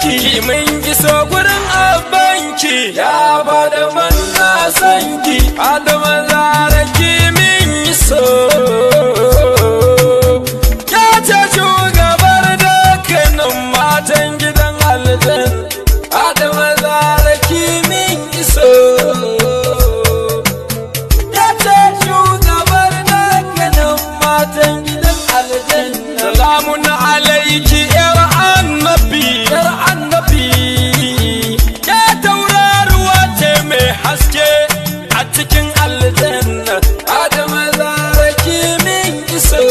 ki mun iso gurin abanki ya bada manna sanki adama zara ki min iso ya ce shugabar dukkanin matan gidan aljan adama zara ki min iso ya ce shugabar dukkanin matan gidan aljan salamun alaiki yar annabi yar annabi ya tauraruwa ce mai haske a cikin aljanna adama zaraki min iso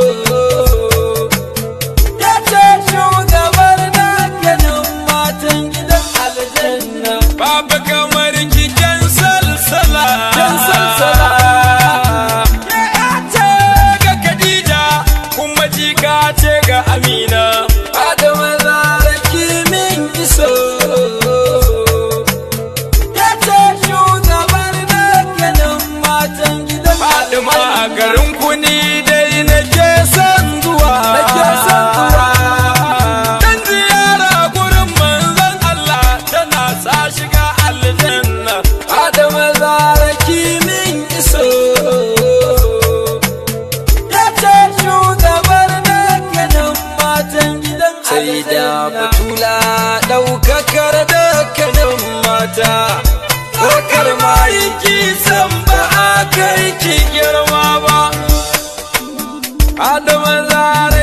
ya ce shugabar dukkanin matan gidan aljanna babu kamar kiken salsala ken salsala ya ce ga Khadija kuma jika ce ga Amina Adama zaraki min iso ya ce shugabar dukkanin matan gidan Fatima a garin kuni dai nake son zuwa nake son zuwa dan ziyara gurin manzon Allah tana sa shiga aljanna Adama zaraki min iso ya ce shugabar dukkanin matan gidan sai da batula ɗaukakar dukkanin mata Bakar ma yi kisan ba a kai ki girma ba Adama zara